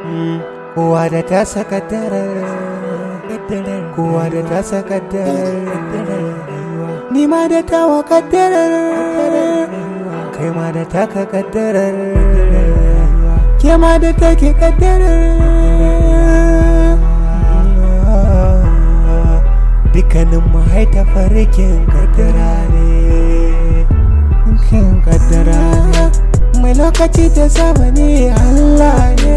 kowa da ta sakaddarar kowa da ta sakaddarar ni ma da tawa kaddarar kai ma da taka kaddarar ke ma da take kaddarar dukkanin mu haita farkin kaddara ne kin kaddara ne mai lokaci da zamani Allah ne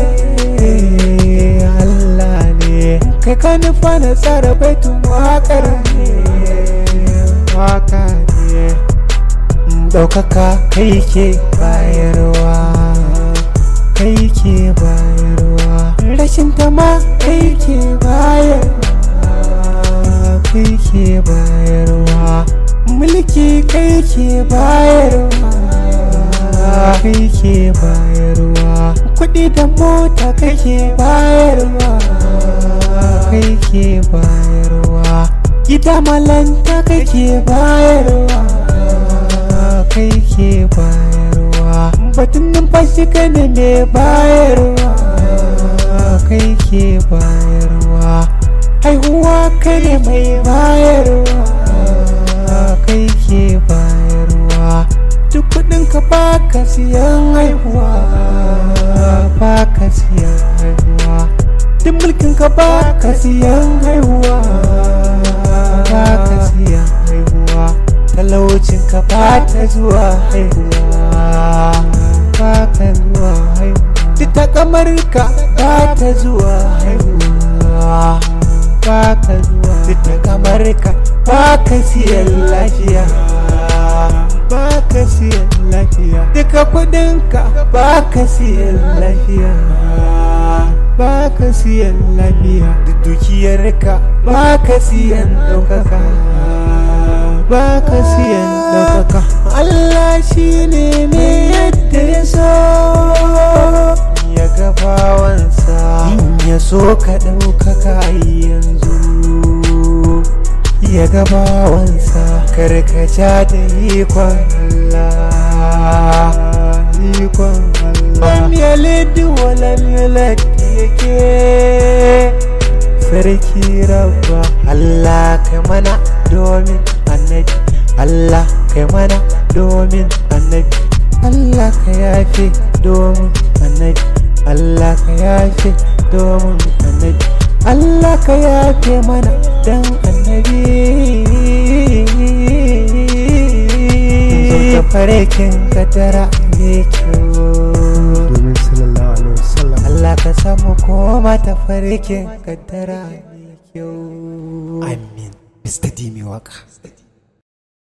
Allah ne kai ka nufa na tsara baitun wakar ne waka ne ɗaukaka kai ke bayarwa kai ke bayarwa rashin tama kai ke bayarwa kai ke bayarwa mulki kai ke bayarwa kai ke bayarwa kuɗi da mota kai ke bayarwa kai ke bayarwa gida malanta kai ke bayarwa kai ke bayarwa batun numfashi kai ne mai bayarwa kai ke bayarwa haihuwa kai ne mai bayarwa kai ke bayarwa duk kudin ka baka siyan haihuwa baka siyan haihuwa duk mulkin ka baka siyan haihuwa baka siyan haihuwa talaucin ka bata zuwa haihuwa baka zuwa haihuwa duk takamar ka bata zuwa haihuwa baka zuwa duk takamar ka baka siyan lafiya baka siyan lafiya duka kudinka baka siyan lafiya baka siyan lafiya duk dukiyarka baka siyan ɗaukaka baka siyan ɗaukaka Allah shi ne mai yadda ya so ya gabawansa ya so ka ɗaukaka yanzu ya gabawansa karkaca da ikon Allah ikon Allah Lam yalid wa lam yulad yake sarki rabba Allah kai mana domin annabi Allah kai mana domin annabi Allah ka yafe domin annabi Allah ka yafe domin annabi Allah ka yafe mana dan annabi Zauka farekin kadara mai kyau domin sallallahu alaihi wasallam Allah ka samu koma ta farekin kadara mai kyau Amin Mr. Dimi Waka